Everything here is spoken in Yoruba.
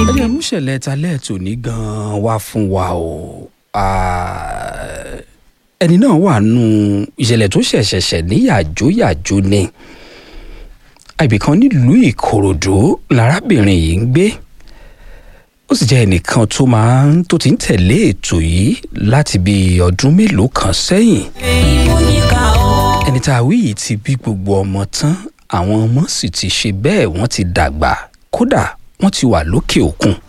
ẹ jẹ́ múṣẹ̀lẹ̀ talẹ́ tòní gan-an wá fún wa o Ah, ẹni náà wà nù ìṣẹ̀lẹ̀ tó ṣẹ̀ṣẹ̀ṣẹ̀ ní yàjóyàjó ni ibì kan nílùú ìkòròdú lárábìnrin yìí ń gbé ó sì jẹ́ ẹnìkan tó máa ń tó ti ń tẹ̀lé ètò yìí láti bí ọdún mélòó kan sẹ́yìn ẹni tá a wí yìí ti bí gbogbo ọmọ tán àwọn ọmọ sì ti ṣe bẹ́ẹ̀ wọ́n ti dàgbà kódà wọ́n ti wà lókè òkun